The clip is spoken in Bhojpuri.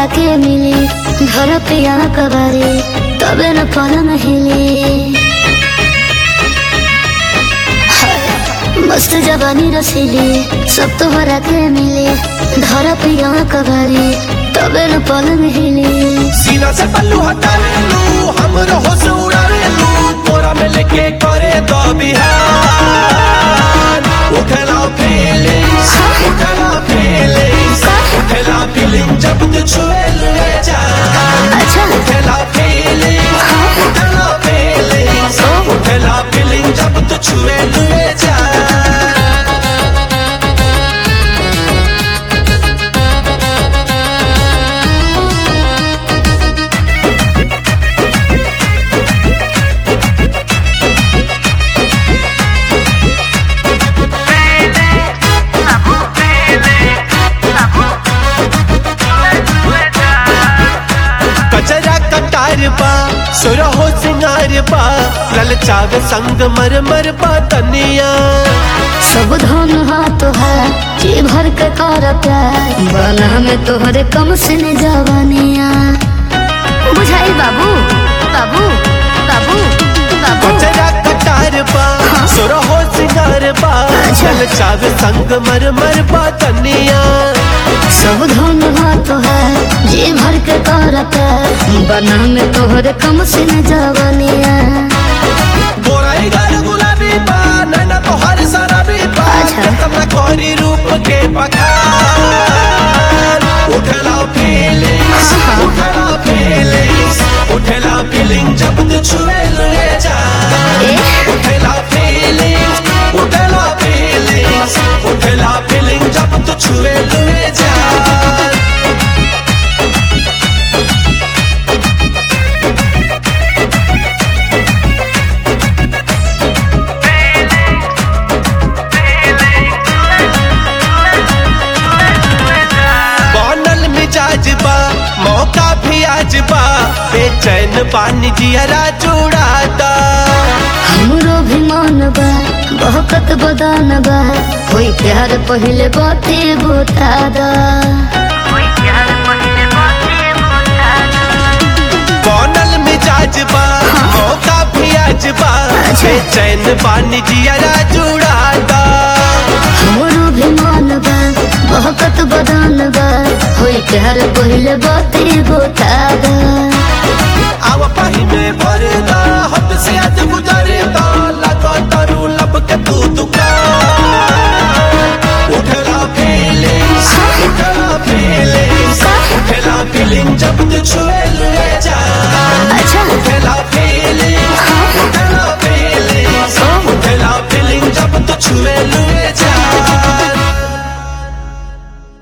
तोहरा के मिली घर पे यहाँ कबारी तबे न पलंग हिली हाय, मस्त जवानी रसीली सब तोहरा के मिली घर पे यहाँ कबारी तबे न पलंग हिली सीना से पल्लू हटा ले लू हम रहो से उड़ा ले लू तोरा में लेके करे तो बिहार उठला फीलिंग्स उठला फीलिंग्स उठला फीलिंग जब तू छुए ले जा अच्छा उठला फीलिंग्स उठला फीलिंग्स उठला फीलिंग जब तू छुए ले जा कचरा कटार बा सुरहो सिंगार बा ललचावे संग मर मर बा तनिया सब धन हाथ है जी भर के कर प्यार बना में तोहरे कम से न जवानिया बुझाई बाबू बाबू बाबू बाबू कचरा कटार बा सुरहो सिंगार बा अच्छा। ललचावे संग मर मर बा तनिया सब धन हाथ है जी भर के कर प्यार बना में तोहरे कम से न जवानिया गोराई गाल गुलाबी बा नैना तो हर सारा भी बा अच्छा। कितना कोरी रूप के बखान उठला फीलिंग्स उठला फीलिंग्स उठला फीलिंग जब तू छुए ले जा ए? उठला फीलिंग्स उठला फीलिंग्स उठला फीलिंग जब तू छुए ले जा बनल मिजाज बा मौका भी आज बा बेचैन पानी जियरा चुड़ाता हमरो भी मन बा बहकत बदान बा होई प्यार पहले बाते बता दा बनल मिजाज बा मौका भी आज बा अच्छा। बेचैन पानी जियरा चुड़ाता हमरो भी मन बा बहकत बदान बा होई प्यार पहले बाते